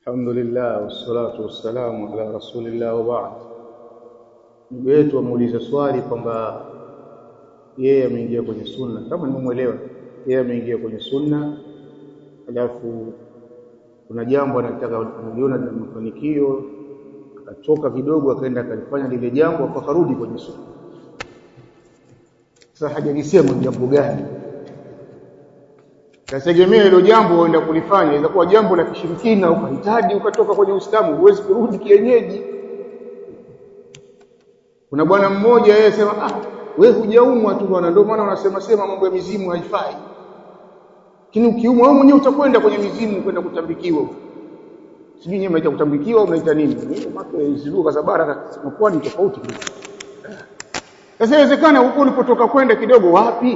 الحمد لله والصلاة والسلام ala rasulillah wa ba'd. Ndugu yetu amuuliza swali kwamba yeye ameingia kwenye sunna, kama nimemwelewa, yeye ameingia kwenye sunna, alafu kuna jambo anataka analiona lina mafanikio, akatoka kidogo akaenda akalifanya lile jambo, akarudi kwenye sunna. Sasa hajalisema jambo gani Tategemea hilo jambo uenda kulifanya, inaweza kuwa jambo la kishirikina, ukahitaji ukatoka kwenye Uislamu, huwezi kurudi kienyeji. Kuna bwana mmoja yeye sema, ah, wewe hujaumwa tu bwana, ndio maana unasema sema mambo ya mizimu haifai. Lakini ukiumwa wewe mwenyewe utakwenda kwenye mizimu kwenda kutambikiwa. Sijui nyewe mnaita kutambikiwa au mnaita nini? Maana hizo lugha za bara zinakuwa ni tofauti. Sasa inawezekana huko ulipotoka kwenda kidogo wapi?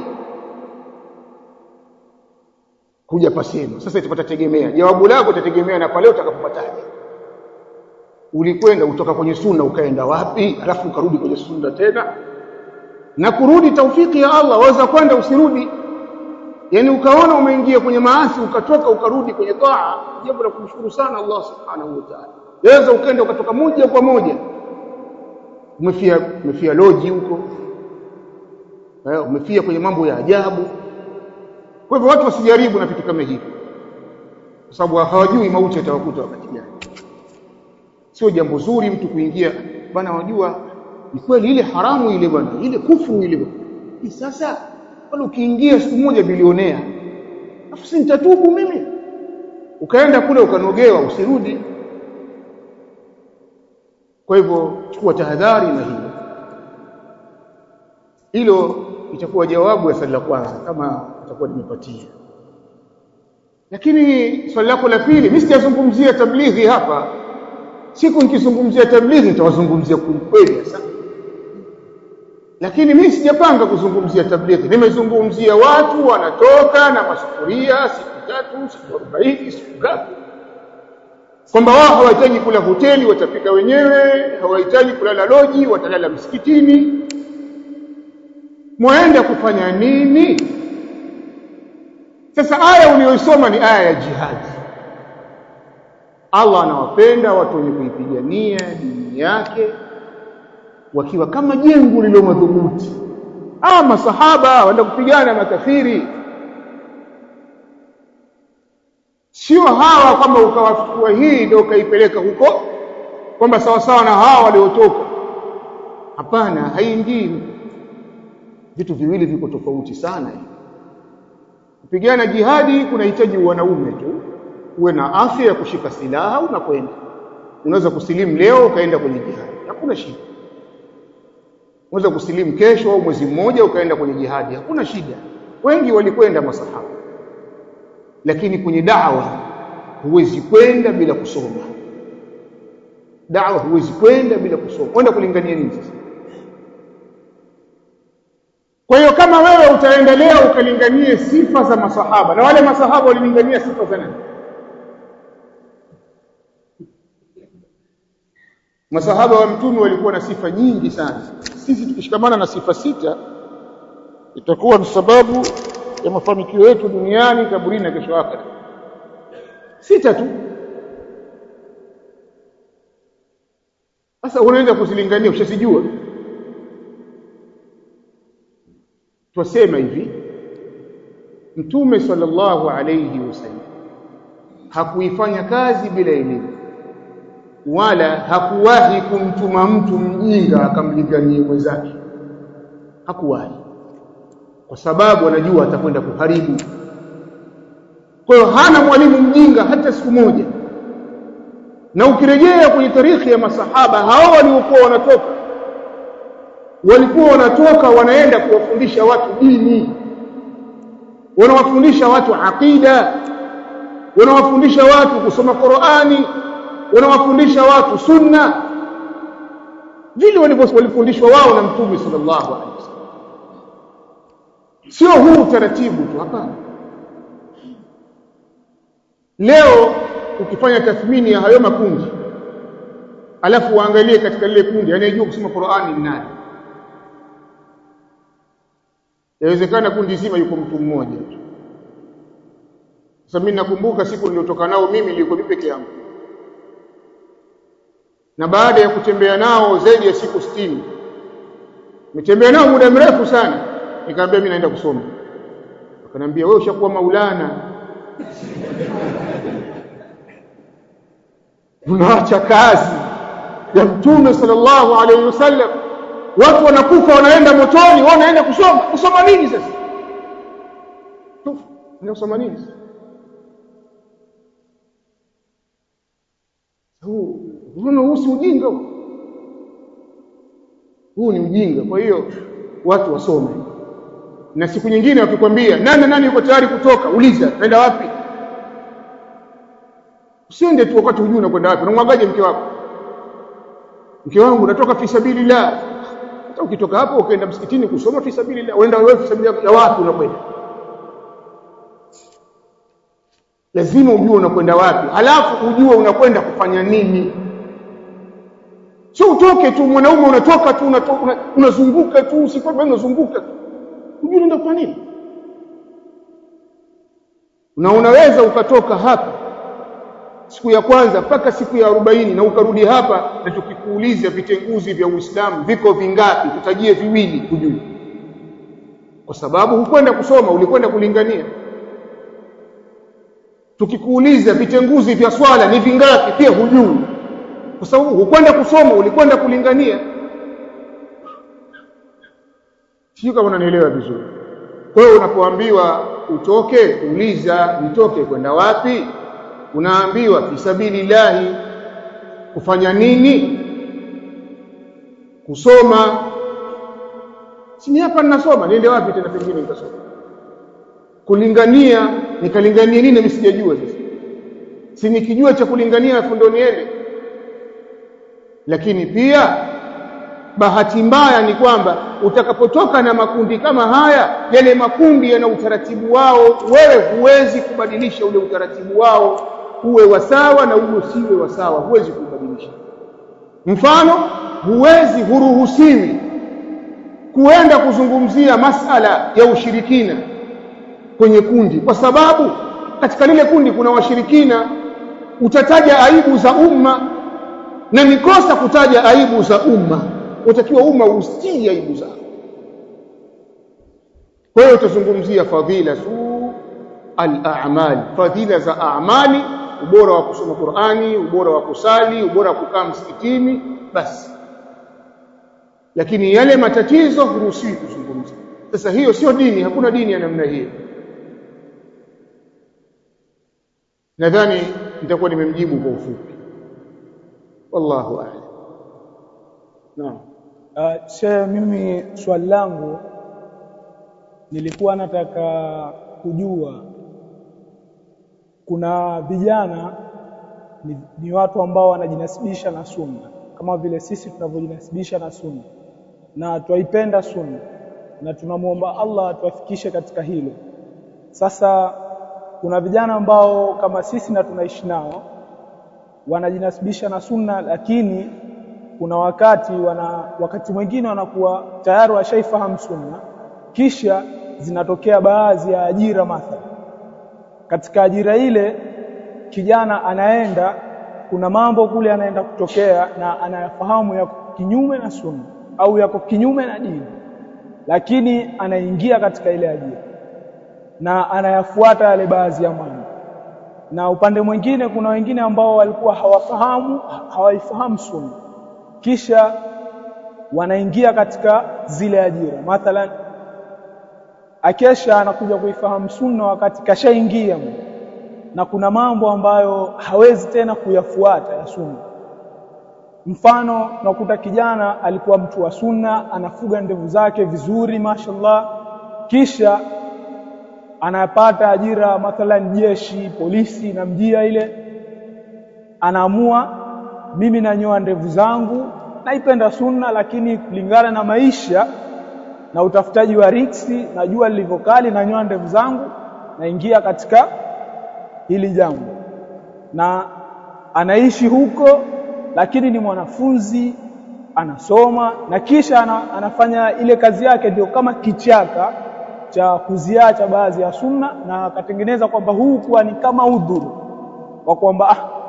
kuja pasema. Sasa itapata tegemea. Jawabu lako itategemea na pale utakapopataje. Ulikwenda utoka kwenye sunna ukaenda wapi? Alafu ukarudi kwenye sunna tena. Na kurudi taufiki ya Allah, waweza kwenda usirudi. Yaani ukaona umeingia kwenye maasi ukatoka ukarudi kwenye taa, jambo la kumshukuru sana Allah Subhanahu wa Ta'ala. Yaweza ukaenda ukatoka moja kwa moja. Umefia umefia loji huko. Eh, umefia kwenye mambo ya ajabu. Kwa hivyo watu wasijaribu na vitu kama hivi, kwa sababu hawajui mauti yatawakuta wakati gani. Sio jambo zuri mtu kuingia bana, wajua ni kweli ile haramu ile bwana, ile kufuru ile bwana. Sasa wale ukiingia siku moja bilionea, afu si nitatubu mimi, ukaenda kule ukanogewa, usirudi. Kwa hivyo chukua tahadhari na hilo hilo itakuwa jawabu ya swali la kwanza kama utakuwa nimepatia. Lakini swali lako la pili, mimi sijazungumzia tablighi hapa. Siku nikizungumzia tablighi nitawazungumzia kweli sasa. Lakini mimi sijapanga kuzungumzia tablighi. Nimezungumzia watu wanatoka na masufuria siku tatu, siku arobaini, siku ngapi, kwamba wao hawahitaji kula hoteli, watapika wenyewe, hawahitaji kulala loji, watalala msikitini. Mwaenda kufanya nini? Sasa aya uliyoisoma ni aya ya jihadi. Allah anawapenda watu wenye kuipigania dini yake wakiwa kama jengo lilo madhubuti. Ah, masahaba waenda kupigana makafiri, sio hawa kwamba ukawachukua hii ndio ukaipeleka huko kwamba sawasawa na hawa waliotoka. Hapana, haingii. Vitu viwili viko tofauti sana hivi kupigana jihadi kunahitaji wanaume tu, uwe na afya ya kushika silaha, unakwenda. Unaweza kusilimu leo ukaenda kwenye jihadi, hakuna shida. Unaweza kusilimu kesho au mwezi mmoja ukaenda kwenye jihadi, hakuna shida. Wengi walikwenda masahaba, lakini kwenye dawa huwezi kwenda bila kusoma. Dawa huwezi kwenda bila kusoma. Kwenda kulingania nini sasa? Kwa hiyo kama wewe utaendelea ukalinganie sifa za masahaba na wale masahaba walilingania sifa za nani? Masahaba wa mtume walikuwa na sifa nyingi sana. Sisi tukishikamana na sifa sita itakuwa ni sababu ya mafanikio yetu duniani, kaburini na kesho akhera. Sita tu. Sasa unaenda kuzilingania, ushazijua twasema hivi mtume sallallahu alayhi wasallam hakuifanya kazi bila elimu wala hakuwahi kumtuma mtu mjinga akamlinganie mwenzake hakuwahi kwa sababu anajua atakwenda kuharibu kwa hiyo hana mwalimu mjinga hata siku moja na ukirejea kwenye tarikhi ya masahaba hao waliokuwa wanatoka walikuwa wanatoka wanaenda kuwafundisha watu dini, wanawafundisha watu aqida, wanawafundisha watu kusoma Qur'ani, wanawafundisha watu sunna, vile walifundishwa wao na Mtume sallallahu alaihi wasallam. Sio huu utaratibu tu, hapana. Leo ukifanya tathmini ya hayo makundi, alafu uangalie katika lile kundi anayejua kusoma Qur'ani ni nani? Yawezekana kundi zima yuko mtu mmoja tu. Sasa mimi nakumbuka siku niliotoka nao mimi nilikuwa mimi peke yangu. na baada ya kutembea nao zaidi ya siku 60 nimetembea nao muda mrefu sana nikamwambia mimi naenda kusoma akaniambia wewe ushakuwa maulana unaacha kazi ya mtume sallallahu alaihi wasallam watu wanakufa wanaenda motoni wao wanaenda kusoma kusoma nini sasa tufu kusoma nini sasa huu huu si ujinga huu ni ujinga kwa hiyo watu wasome na siku nyingine wakikwambia nani nani yuko tayari kutoka uliza naenda wapi usiende tu wakati hujui unakwenda wapi unamwagaje mke wako mke wangu natoka fi sabilillah hata ukitoka hapo ukaenda msikitini kusoma fi sabilillah unaenda wewe fi sabilillah ya wapi unakwenda lazima ujue unakwenda wapi halafu ujue unakwenda kufanya nini sio utoke tu mwanaume unatoka tu unazunguka tu usikwenda unazunguka ujue unaenda kufanya nini na unaweza ukatoka hapa siku ya kwanza mpaka siku ya arobaini na ukarudi hapa na tukikuuliza vitenguzi vya Uislamu viko vingapi tutajie viwili kujui kwa sababu hukwenda kusoma ulikwenda kulingania tukikuuliza vitenguzi vya swala ni vingapi pia hujui kwa sababu hukwenda kusoma ulikwenda kulingania sio kama unanielewa vizuri kwa hiyo unapoambiwa utoke uliza nitoke kwenda wapi unaambiwa fisabilillahi kufanya nini kusoma sini hapa ninasoma niende wapi tena pengine nitasoma kulingania nikalingania nini mimi sijajua sasa si nikijua cha kulingania afu ndo niende lakini pia bahati mbaya ni kwamba utakapotoka na makundi kama haya yale makundi yana utaratibu wao wewe huwezi kubadilisha ule utaratibu wao uwe wasawa na uwe usiwe wasawa huwezi kubadilisha mfano huwezi huruhusiwi kuenda kuzungumzia masala ya ushirikina kwenye kundi kwa sababu katika lile kundi kuna washirikina utataja aibu za umma na nikosa kutaja aibu za umma utakiwa umma ustii aibu zao kwa hiyo utazungumzia fadhila tu al-a'mal fadhila za a'mali ubora wa kusoma Qur'ani ubora wa kusali ubora wa kukaa msikitini basi lakini yale matatizo huruhusiwi kuzungumza sasa hiyo sio dini hakuna dini ya namna hiyo nadhani nitakuwa nimemjibu kwa ufupi wallahu a'lam naam Uh, she mimi swali langu nilikuwa nataka kujua kuna vijana ni, ni watu ambao wanajinasibisha na sunna kama vile sisi tunavyojinasibisha na sunna na twaipenda sunna na tunamwomba Allah atuafikishe katika hilo. Sasa kuna vijana ambao kama sisi na tunaishi nao wanajinasibisha na sunna lakini kuna wakati wana wakati mwingine wanakuwa tayari washaifahamu sunna kisha zinatokea baadhi ya ajira mathala katika ajira ile kijana anaenda kuna mambo kule anaenda kutokea na anayafahamu yako kinyume na sunna au yako kinyume na dini lakini anaingia katika ile ajira na anayafuata yale baadhi ya mambo na upande mwingine kuna wengine ambao walikuwa hawafahamu hawaifahamu sunna kisha wanaingia katika zile ajira mathalan akesha anakuja kuifahamu sunna wakati kashaingia na kuna mambo ambayo hawezi tena kuyafuata ya sunna mfano nakuta kijana alikuwa mtu wa sunna anafuga ndevu zake vizuri mashallah kisha anapata ajira mathalan jeshi polisi na mjia ile anaamua mimi nanyoa ndevu zangu naipenda sunna lakini kulingana na maisha na utafutaji wa riksi na jua lilivyokali nanyoa ndevu zangu naingia katika hili jambo na anaishi huko lakini ni mwanafunzi anasoma na kisha ana, anafanya ile kazi yake ndio kama kichaka cha kuziacha baadhi ya sunna na akatengeneza kwamba huu kuwa ni kama udhuru wa kwamba ah,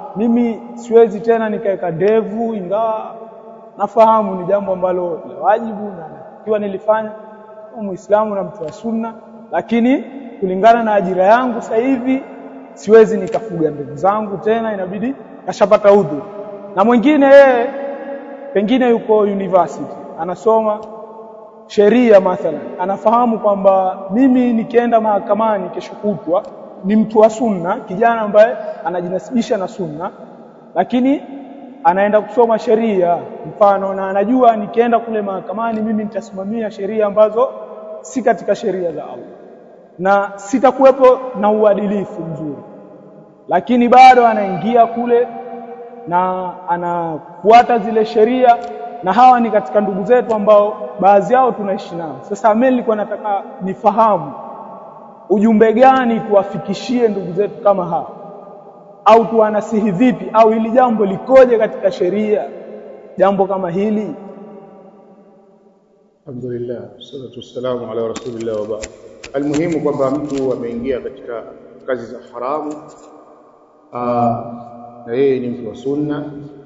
mimi siwezi tena nikaweka ndevu, ingawa nafahamu ni jambo ambalo la wajibu na ikiwa nilifanya kama Muislamu na mtu wa Sunna, lakini kulingana na ajira yangu sasa hivi siwezi nikafuga ndevu zangu tena, inabidi kashapata udhu. Na mwingine yeye pengine yuko university anasoma sheria mathalan, anafahamu kwamba mimi nikienda mahakamani kesho kutwa ni mtu wa sunna, kijana ambaye anajinasibisha na sunna, lakini anaenda kusoma sheria mfano, na anajua nikienda kule mahakamani mimi nitasimamia sheria ambazo si katika sheria za Allah na sitakuwepo na uadilifu mzuri, lakini bado anaingia kule na anafuata zile sheria, na hawa ni katika ndugu zetu ambao baadhi yao tunaishi nao. Sasa mimi nilikuwa nataka nifahamu ujumbe gani tuwafikishie ndugu zetu kama hawa, au tuwanasihi vipi, au hili jambo likoje katika sheria, jambo kama hili. Alhamdulillah, salatu wassalamu ala rasulillah wa ba'd. Almuhimu kwamba mtu ameingia katika kazi za haramu aa, na yeye ni mtu wa sunna,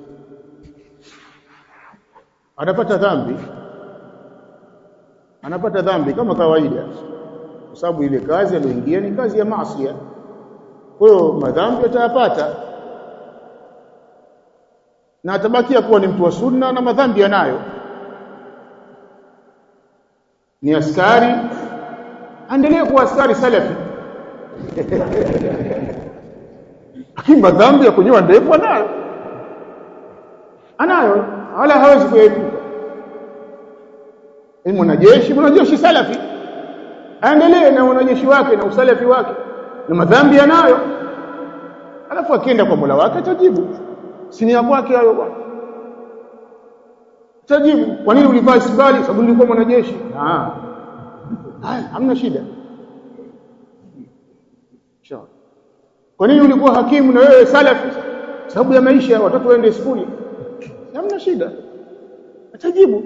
anapata dhambi, anapata dhambi kama kawaida, kwa sababu ile kazi aliyoingia ni kazi ya maasi. Kwa hiyo madhambi atayapata na atabakia kuwa ni mtu wa sunna na madhambi yanayo. Ni askari, aendelee kuwa askari salafi lakini madhambi ya kunyoa ndevu anayo, anayo, wala hawezi kuyaepuka. Ni mwanajeshi, mwanajeshi salafi, aendelee na wanajeshi wake na usalafi wake, na madhambi anayo, alafu akienda kwa Mola wake atajibu. Si ni ya kwake hayo bwana, atajibu. Kwa nini ulivaa isbali? Sababu nilikuwa mwanajeshi. Ah, haya, hamna shida. Inshallah. Kwa nini ulikuwa hakimu na wewe salafi? Sababu ya maisha, watoto waende skuli. Hamna shida, atajibu.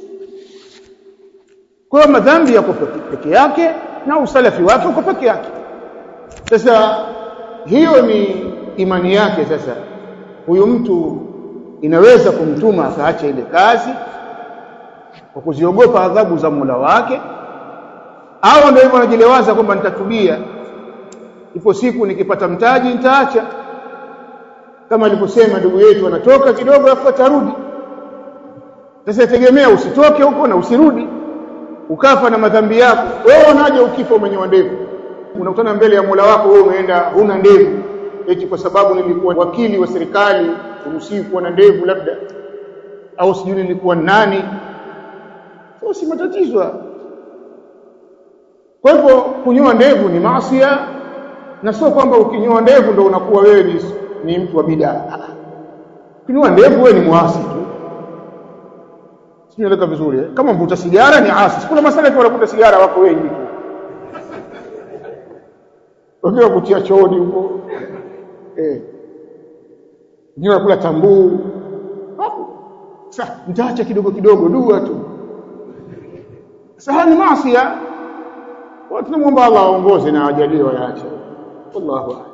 Kwa hiyo madhambi yako peke yake na usalafi wake uko peke yake. Sasa hiyo ni imani yake. Sasa huyu mtu inaweza kumtuma akaacha ile kazi kwa kuziogopa adhabu za Mola wake, au ndio hivyo anajilewaza kwamba nitatubia ipo siku nikipata mtaji nitaacha, kama alivyosema ndugu yetu, anatoka kidogo afu atarudi. Sasa tegemea usitoke huko na usirudi, ukafa na madhambi yako. Wewe unaje ukifa umenyoa ndevu? Unakutana mbele ya Mola wako, wewe umeenda huna ndevu, eti kwa sababu nilikuwa wakili wa serikali uruhusiwi kuwa na ndevu labda, au sijui nilikuwa nani. Sio, si matatizo. Kwa hivyo kunyoa ndevu ni maasia na sio kwamba ukinyoa ndevu ndo unakuwa wewe ni, ni mtu wa bidaa. Ukinyoa ndevu wewe ni mwasi tu, sieleka vizuri eh? Kama mvuta sigara ni asi. Kuna masalafi wanavuta sigara wako wengi tu, wengine kutia chooni huko eh, wengine wanakula tambuu hapo. Sasa mtaacha kidogo kidogo, dua tu. Sasa ni maasi. Tunamwomba Allah aongoze na ajalie wayaache. Wallahu a'lam.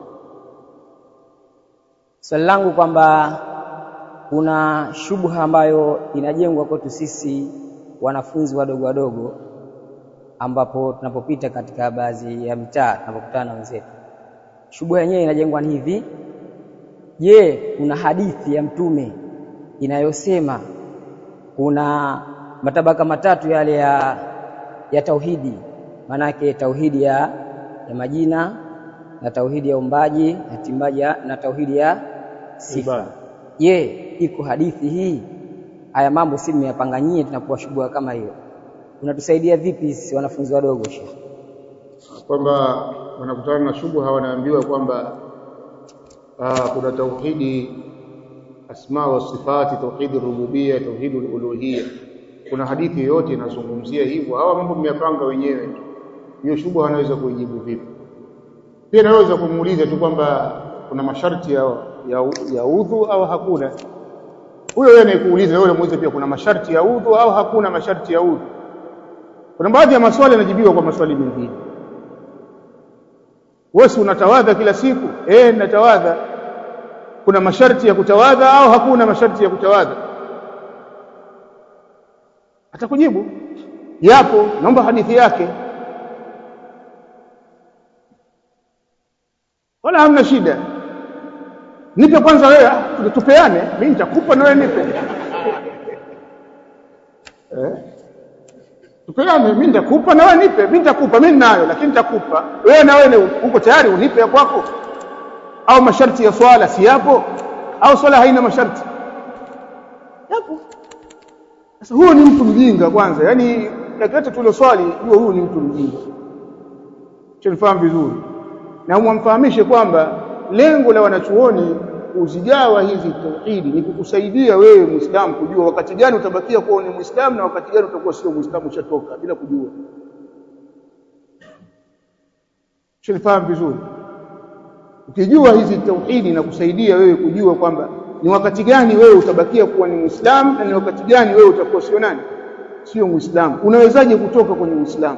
Swali langu kwamba kuna shubha ambayo inajengwa kwetu sisi wanafunzi wadogo wadogo, ambapo tunapopita katika baadhi ya mitaa tunapokutana na wenzetu, shubha yenyewe inajengwa ni hivi: je, kuna hadithi ya Mtume inayosema kuna matabaka matatu yale ya, ya tauhidi, maanake tauhidi ya, ya majina na tauhidi ya umbaji na timbaji na tauhidi ya sifa. Je, iko hadithi hii? Haya mambo si mmeyapanga nyie, tunakuwa shubha kama hiyo, unatusaidia vipi sisi wanafunzi wadogo Sheikh? Kwamba wanakutana na shubha, wanaambiwa kwamba kuna tauhidi asma wa sifati, tauhidi rububia, tauhidi uluhia. Kuna hadithi yoyote inazungumzia hivyo? Hawa mambo mmeyapanga wenyewe tu. Hiyo shubha wanaweza kuijibu vipi? Pia naweza kumuuliza tu kwamba kuna masharti ya, ya, ya udhu au hakuna. Huyo yeye anayekuuliza wewe muulize pia kuna masharti ya udhu au hakuna masharti ya udhu. Kuna baadhi ya maswali yanajibiwa kwa maswali mengine. Wewe si unatawadha kila siku? Eh, natawadha. kuna masharti ya kutawadha au hakuna masharti ya kutawadha atakujibu yapo naomba hadithi yake wala hamna shida nipe kwanza wewe ah, tupeane mimi nitakupa na wewe nipe eh tupeane mimi nitakupa na wewe nipe mimi nitakupa mimi ninayo lakini nitakupa wewe na wewe uko tayari unipe ya kwako au masharti ya swala si yapo au swala haina masharti yapo sasa huyo ni mtu mjinga kwanza yani nakileta tule swali jua huyu ni mtu mjinga chenifahamu vizuri na umwamfahamishe kwamba lengo la wanachuoni kuzigawa hizi tauhidi ni kukusaidia wewe muislamu kujua wakati gani utabakia kuwa ni muislamu na wakati gani utakuwa sio muislamu ushatoka bila kujua chenifahamu vizuri ukijua hizi tauhidi na kusaidia wewe kujua kwamba ni wakati gani wewe utabakia kuwa ni muislamu na ni wakati gani wewe utakuwa sio nani sio muislamu unawezaje kutoka kwenye uislamu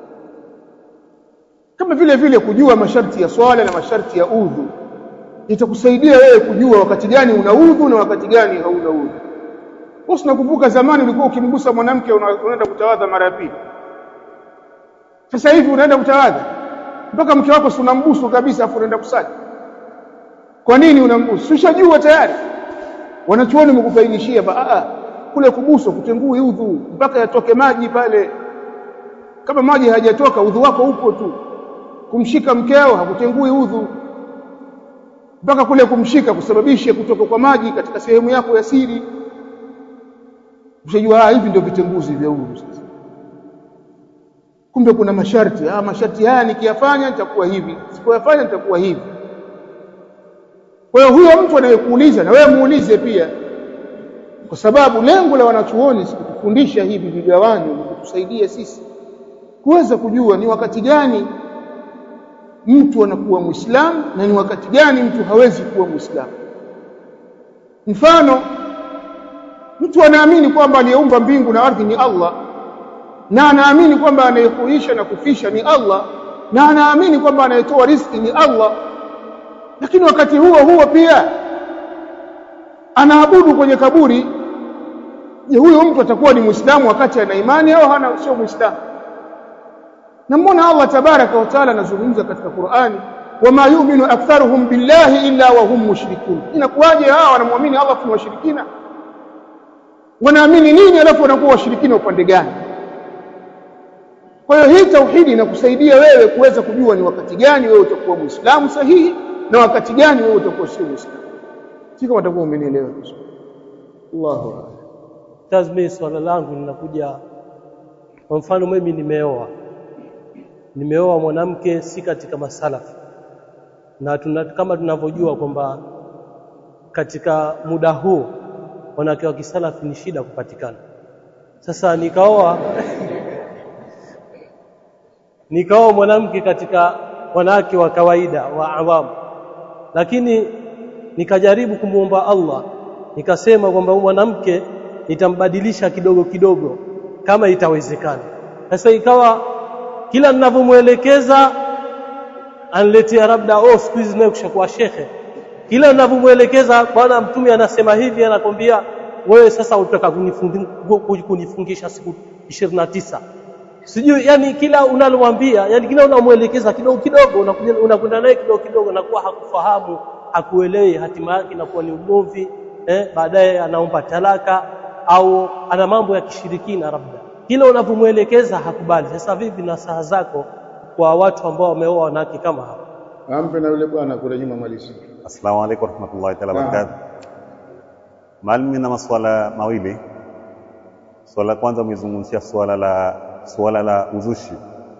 kama vile vile kujua masharti ya swala na masharti ya udhu itakusaidia wewe kujua wakati gani una udhu na wakati gani hauna udhu wewe unakumbuka zamani ulikuwa ukimgusa mwanamke unaenda kutawadha mara ya pili sasa hivi unaenda kutawadha mpaka mke wako si unambusu kabisa afu unaenda kusali kwa nini unambusu ushajua tayari wanachuoni wamekufaidishia ba a kule kubusu kutengui udhu mpaka yatoke maji pale kama maji hayajatoka udhu wako upo tu kumshika mkeo hakutengui udhu mpaka kule kumshika kusababisha kutoka kwa maji katika sehemu yako ya siri ushajua hivi ndio vitenguzi vya udhu sasa kumbe kuna masharti ah masharti haya nikiyafanya nitakuwa hivi sipoyafanya nitakuwa hivi kwa hiyo huyo mtu anayekuuliza na wewe muulize pia kwa sababu lengo la wanachuoni si kutufundisha hivi vigawanyo ni kutusaidia sisi kuweza kujua ni wakati gani mtu anakuwa muislamu na ni wakati gani mtu hawezi kuwa muislamu mfano mtu anaamini kwamba aliyeumba mbingu na ardhi ni Allah na anaamini kwamba anayehuisha na kufisha ni Allah na anaamini kwamba anayetoa riziki ni Allah lakini wakati huo huo pia anaabudu kwenye kaburi je huyo mtu atakuwa ni muislamu wakati ana imani au hana sio muislamu na mbona Allah tabaraka wa taala anazungumza katika Qur'ani wama yu'minu aktharuhum billahi illa wa hum mushrikun inakuwaje hawa wanamwamini Allah kwa washirikina wanaamini nini alafu wanakuwa washirikina upande gani kwa hiyo hii tauhidi inakusaidia wewe kuweza kujua ni wakati gani wewe utakuwa muislamu sahihi na wakati gani wewe utakuwa sio muislamu si kama utakuwa umenielewa vizuri Allahu akbar Tazmi swala langu linakuja kwa mfano mimi nimeoa nimeoa mwanamke si katika masalafu na tuna, kama tunavyojua kwamba katika muda huu wanawake wa kisalafu ni shida kupatikana sasa nikaoa nikaoa mwanamke katika wanawake wa kawaida wa awamu lakini nikajaribu kumwomba Allah nikasema kwamba mwanamke nitambadilisha kidogo kidogo kama itawezekana sasa ikawa kila ninavyomuelekeza aniletea labda oh siku hizi naye kushakuwa shekhe kila ninavyomuelekeza bwana mtume anasema hivi anakwambia wewe sasa utaka kunifungisha siku 29 sijui yani kila unalomwambia yani kila unamuelekeza kidogo kidogo unakwenda naye kidogo kidogo na kuwa hakufahamu hakuelewi hatima yake inakuwa ni ugomvi eh baadaye anaomba talaka au ana mambo ya kishirikina labda kila unavyomuelekeza hakubali sasa vipi na saa zako kwa watu ambao wameoa wanawake kama hao ampe na yule bwana kule nyuma malisi Assalamu alaikum warahmatullahi taala wabarakatuh. Maalum na maswala mawili. Swala la kwanza umezungumzia swala la swala la uzushi.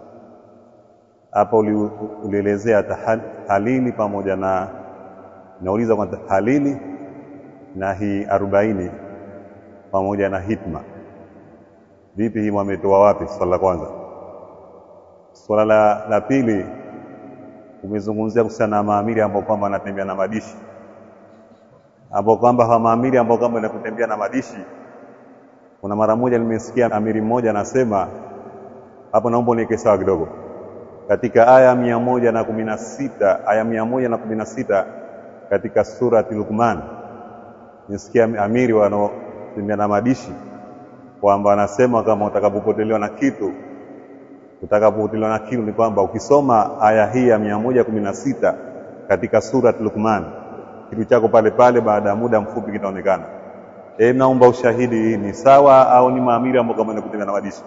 Hapa uli, ulielezea tahalili pamoja na nauliza kwa tahalili na hii arobaini pamoja na hitma. Vipi hii wametoa wapi? Swala la kwanza. Swala la, la pili umezungumzia kuhusiana na maamiri ambao kwamba anatembea na madishi ambao kwamba hawa maamiri ambao kwamba ni kutembea na madishi kuna mara moja nimesikia amiri mmoja anasema hapo naomba niweke sawa kidogo katika aya mia moja na kumi na sita aya mia moja na kumi na sita katika surati Luqman nisikia amiri wanaotembea na madishi kwamba wanasema kama utakapopotelewa na kitu utakapopotelewa na kitu ni kwamba ukisoma aya hii ya mia moja kumi na sita katika surati Luqman kitu chako pale pale baada ya muda mfupi kitaonekana. E, naomba ushahidi, hii ni sawa au ni maamiri ambao kama kutembea na madishi?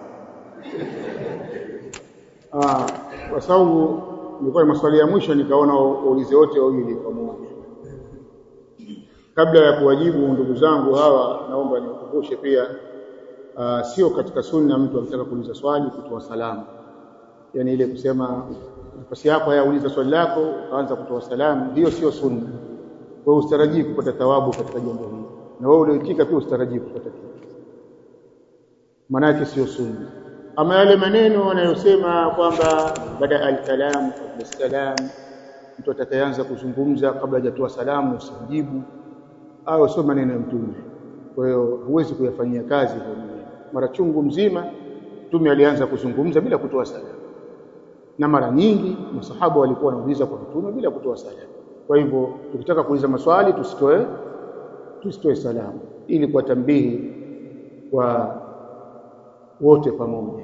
Ah, kwa sababu nilikuwa maswali ya mwisho nikaona uulize wote wawili pamoja. Kabla ya kuwajibu ndugu zangu hawa, naomba nikukumbushe pia uh, sio katika sunna mtu akitaka kuuliza swali kutoa salamu, yaani ile kusema nafasi yako haya uliza swali lako ukaanza kutoa salamu, hiyo sio sunna. Wewe usitarajii kupata thawabu katika jambo hili, na wewe ulioitika pia usitarajii kupata kitu, maana yake sio sunna. Ama yale maneno wanayosema kwamba baada al-kalam qabla salam, mtu atakayeanza kuzungumza kabla hajatoa salamu usimjibu, au sio maneno ya Mtume. Kwa hiyo huwezi kuyafanyia kazi hayo maneno. Mara chungu mzima Mtume alianza kuzungumza bila kutoa salamu, na mara nyingi masahaba walikuwa wanauliza kwa Mtume bila kutoa salamu. Kwa hivyo tukitaka kuuliza maswali tusitoe tusitoe salamu, ili kwa tambihi kwa wote pamoja.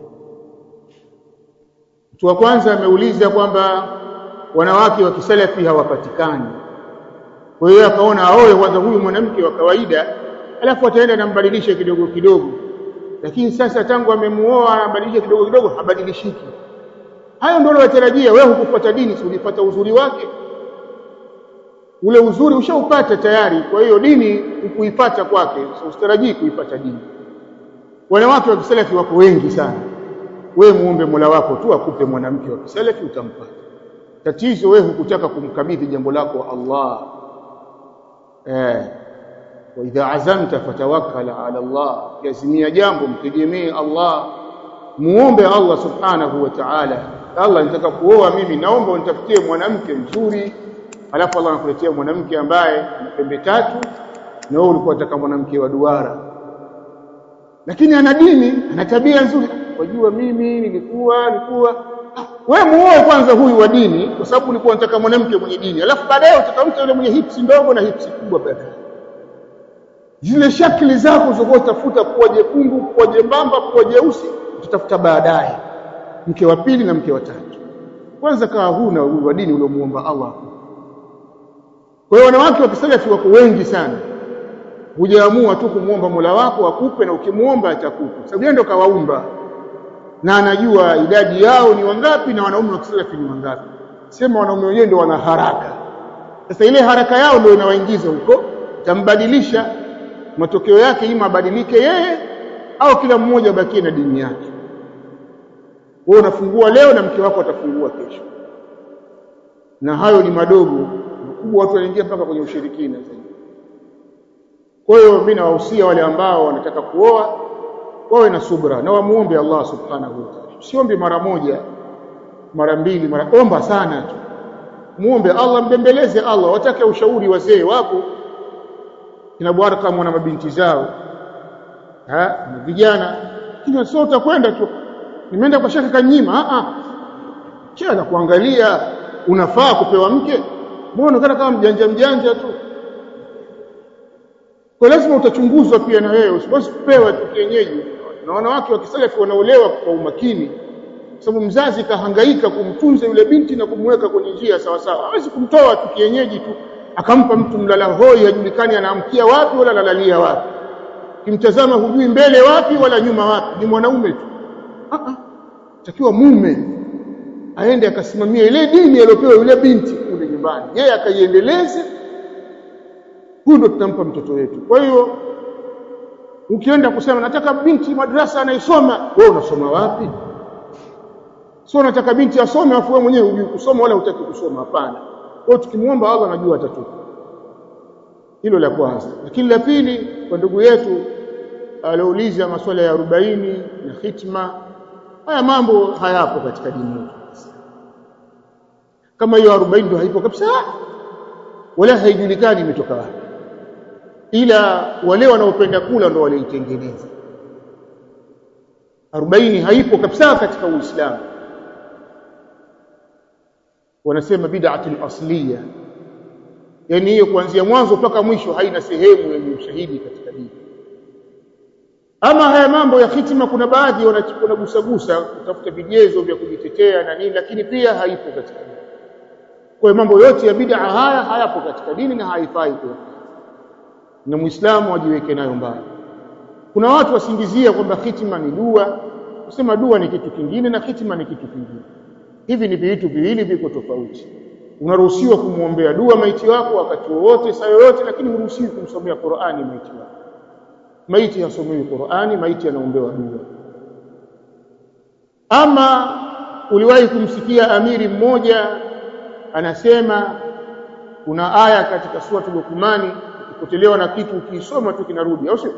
Mtu wa kwanza ameuliza kwamba wanawake wa kisalafi hawapatikani. Kwa hiyo akaona aoe kwanza huyu mwanamke wa kawaida, alafu ataenda nambadilisha kidogo kidogo. Lakini sasa tangu amemuoa anabadilisha kidogo kidogo, habadilishiki. Hayo ndio unayotarajia wewe. Hukufuata dini, si ulifuata uzuri wake? Ule uzuri ushaupata tayari, kwa hiyo dini hukuipata kwake, so usitarajii kuipata dini. Wanawake wa kisalafi wako wengi sana. Wewe muombe Mola wako tu akupe mwanamke wa kisalafi utampata. Tatizo wewe hukutaka kumkabidhi jambo lako Allah. Eh, wa idha azamta fatawakkal ala Allah, kiazimia jambo mtegemee Allah, muombe Allah subhanahu wa ta'ala. Allah, nitaka kuoa mimi, naomba unitafutie mwanamke mzuri. Alafu Allah anakuletea mwanamke ambaye ana pembe tatu, na wewe ulikuwa unataka mwanamke wa duara lakini ana dini, ana tabia nzuri. Wajua, mimi nilikuwa nilikuwa wewe muoe kwanza huyu wa dini, kwa sababu ulikuwa unataka mwanamke mwenye dini, alafu baadaye utakamta yule mwenye hipsi ndogo na hipsi kubwa. Baadaye zile shakli zako zokuwa utafuta kuwa jekundu, kuwa jembamba, kuwa jeusi, utatafuta baadaye mke wa pili na mke wa tatu. Kwanza kaa huna huyu wa dini uliomuomba Allah. Kwa hiyo wanawake wa kisalafi wako wengi sana hujaamua tu kumwomba Mola wako akupe, na ukimwomba atakupa, sababu yeye ndo kawaumba na anajua idadi yao ni wangapi na wanaume wa kisalafi ni wangapi. Sema wanaume wenyewe ndio wana haraka. Sasa ile haraka yao ndio inawaingiza huko, tambadilisha. Matokeo yake ima abadilike yeye au kila mmoja abakie na dini yake. Wewe unafungua leo na mke wako atafungua kesho, na hayo ni madogo. Makubwa watu wanaingia mpaka kwenye ushirikina zaidi. Kwa hiyo mimi nawahusia wale ambao wanataka kuoa wawe na subra na wamuombe Allah subhanahu wa ta'ala. Usiombe mara moja, mara mbili, mara omba sana tu, muombe Allah, mbembeleze Allah. Watake ushauri wazee wapo kina Bwaraka na mabinti zao ha na vijana, lakini sio utakwenda tu, nimeenda kwa shaka kanyima. A a, cha na kuangalia unafaa kupewa mke, mbona unaonekana kama mjanja mjanja tu kwa lazima utachunguzwa pia na wewe, usipaswi kupewa tu kienyeji. Na wanawake wa kisalafi wanaolewa kwa umakini, kwa sababu mzazi kahangaika kumtunza yule binti na kumweka kwenye njia sawa sawa. Hawezi kumtoa tu kienyeji tu akampa mtu mlala hoi, hajulikani anaamkia wapi wala lalalia wapi, kimtazama hujui mbele wapi wala nyuma wapi, ni mwanaume tu. Ah ah, takiwa mume aende akasimamia ile dini aliyopewa yule binti kule nyumbani, yeye akaiendeleze huyu ndo tutampa mtoto wetu. Kwa hiyo ukienda kusema nataka binti madrasa anaisoma, wewe unasoma wapi? Sio nataka binti asome afu wewe mwenyewe hujui kusoma wala hutaki kusoma. Hapana. Kwa hiyo tukimwomba Allah anajua atatupa. Hilo la kwanza. Lakini la pili, kwa ndugu yetu aliouliza masuala ya arobaini na hitma, haya mambo hayapo katika dini yetu. Kama hiyo arobaini ndio haipo kabisa, wala haijulikani imetoka wapi ila wale wanaopenda kula ndo walioitengeneza. arobaini haipo kabisa katika Uislamu, wanasema bid'atul asliya, yani hiyo kuanzia mwanzo mpaka mwisho haina sehemu yenye ushahidi katika dini ama haya mambo ya hitima kuna baadhi wanagusagusa kutafuta vigezo vya kujitetea na nini lakini pia haipo katika dini kwa hiyo mambo yote ya bid'a haya hayapo katika dini na haifai kwa na muislamu ajiweke nayo mbali kuna watu wasingizia kwamba hitima ni dua kusema dua ni kitu kingine na hitima ni kitu kingine hivi ni vitu viwili viko tofauti unaruhusiwa kumwombea dua maiti wako wakati wowote saa yoyote lakini huruhusiwi kumsomea Qur'ani maiti wako maiti hasomewi Qur'ani maiti anaombewa dua ama uliwahi kumsikia amiri mmoja anasema kuna aya katika sura Luqmani ukipotelewa na kitu ukisoma tu kinarudi au sio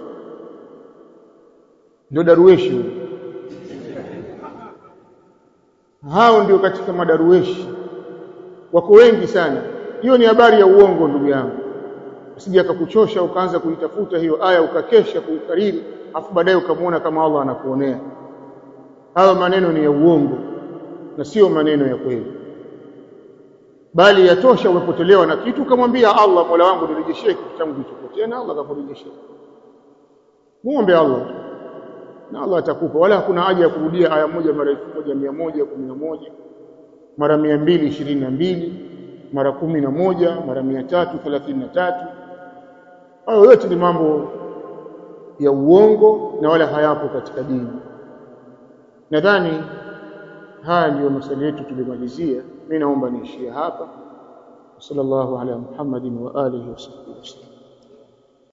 ndio darueshi huyo hao ndio katika madarueshi wako wengi sana hiyo ni habari ya uongo ndugu yangu usije akakuchosha ukaanza kuitafuta hiyo aya ukakesha kuikariri afu baadaye ukamwona kama Allah anakuonea hayo maneno ni ya uongo na sio maneno ya kweli bali yatosha umepotelewa na kitu ukamwambia Allah Mola wangu nirejeshee kitu changu kilichopotea na Allah akakurejeshea muombe Allah na Allah atakupa wala hakuna haja ya kurudia aya moja mara 1111 mara 222 mara 11 mara 333 hayo yote ni mambo ya uongo na wala hayapo katika dini nadhani haya ndiyo maswali yetu tulimalizia mimi naomba niishie hapa sallallahu ala muhammadin wa alihi wa sahbihi wasallam